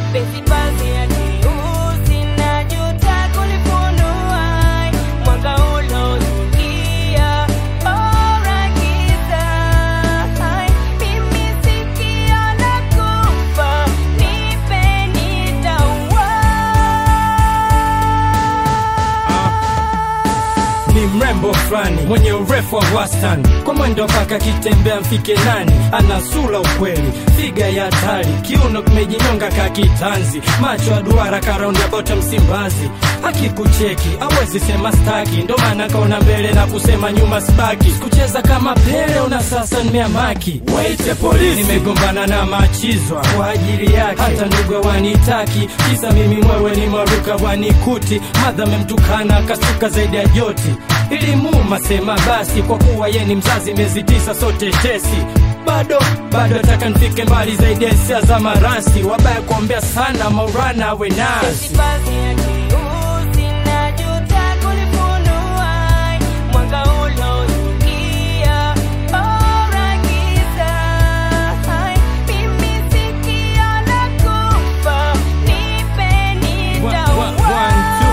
Penzi basi ya jeusi najuta kulifunua mwanga ulozukia bora giza. Mimi sikio la kufa, nipe nitaua. ni mrembo fulani mwenye urefu wa wastani, kwa mwendo mpaka kitembea mfike nani, ana sura ukweli, figa ya hatari, kiuno kimejinyonga ka kitanzi, macho ya duara karaundi ya bota Msimbazi, akikucheki awezi sema staki, ndo maana kaona mbele na kusema nyuma sibaki, sikucheza kama Pele una sasa nimeamaki, waite polisi, nimegombana na machizwa kwa ajili yake, hata ndugu wanitaki, kisa mimi mwewe ni maruka wanikuti, madha memtukana akasuka zaidi ya joti ilimuma sema basi, kwa kuwa ye ni mzazi, miezi tisa sote tesi bado bado nataka nifike mbali zaidi ya hisia za marasi, wabaya kuombea sana maurana awe nasi Penzi basi ya jeusi najuta kulifunua mwanga ulozukia bora giza. Mimi sikio la kufa, nipe One- one- one, two.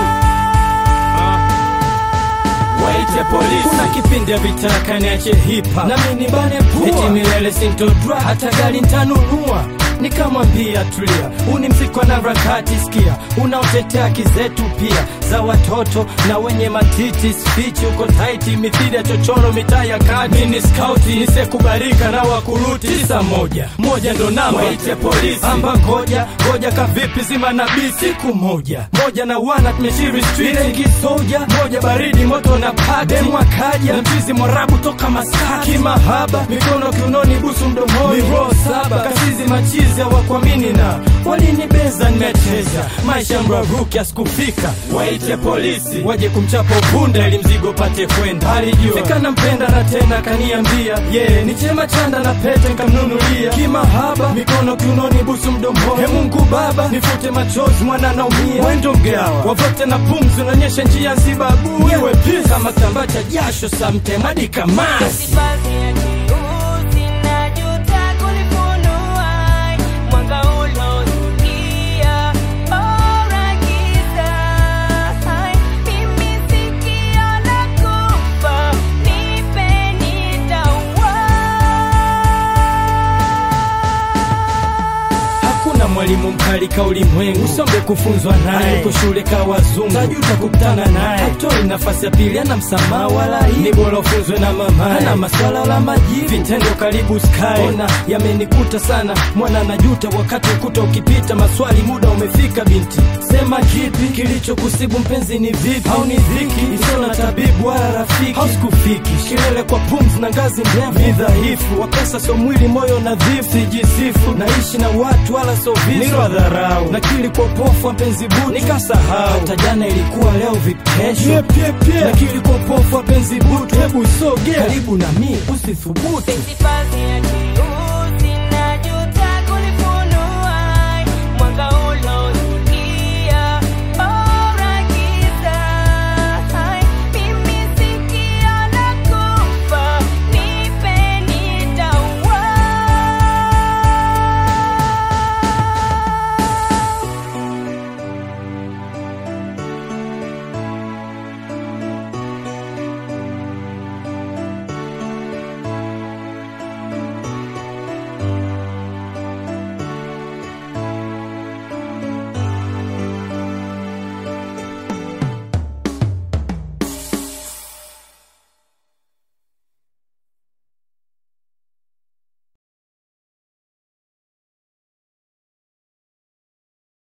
Waite polisi. Kuna kipindi vitaka niache hipa nami nibane pua, eti milele sintodra hata gari ntanunua nikamwambia tulia, uni mziko na rakati sikia, unaotetea haki zetu pia za watoto na wenye matiti spichi uko taiti mithili ya chochoro mitaa ya kati mini skauti nisekubalika na wakuruti tisa moja moja ndo namba waite polisi amba ngoja ngoja kavipi zima nabii siku moja moja na wana tumeshiri street rengi soja moja baridi moto na pati demu akaja na mchizi mwarabu toka Masaki kimahaba mikono kiunoni busu mdomoni miro saba kasizi machizi hawakuamini na walinibeza nimecheza maisha mraruki asikufika waite polisi waje kumchapa upunda ili mzigo pate kwenda alijua fika nampenda na tena kaniambia ye yeah, ni chema chanda na pete nkamnunulia kimahaba mikono kiunoni busu mdomoni he Mungu baba nifute machozi mwana naumia wendo mgawa wavote na pumzi unaonyesha njia zibabu iwe pisa kama kitambaa cha jasho samtemadi kamasi Penzi basi ya jeusi najuta kulifunua mwanga ulozukia bora giza. Mimi sikio la kufa, nipe nitaua. Hakuna mwalimu mkali ka ulimwengu, usombe kufunzwa naye, uko shule ka wazungu, tajuta kukutana naye, hatoi nafasi ya pili, ana msamaha wala hii, ni bora ufunzwe na mamaye, ana maswala la majibu, vitendo karibu sky, ona yamenikuta sana, mwana najuta wakati ukuta ukipita, maswali muda umefika, binti sema kipi kilichokusibu mpenzi, ni vipi au ni dhiki isiyo na tabibu wala rafiki, hausikufiki kilele kwa pumzi na ngazi ndefu, ni dhaifu wa pesa, sio mwili, moyo nadhifu, sijisifu naishi na watu wala sio visu, nilo dharau nakili kwa upofu wa penzi butu, nikasahau hata jana ilikuwa leo vipesho, nakili kwa upofu wa penzi butu, hebu sogea karibu na mi usithubutu Penzi basi ya jeusi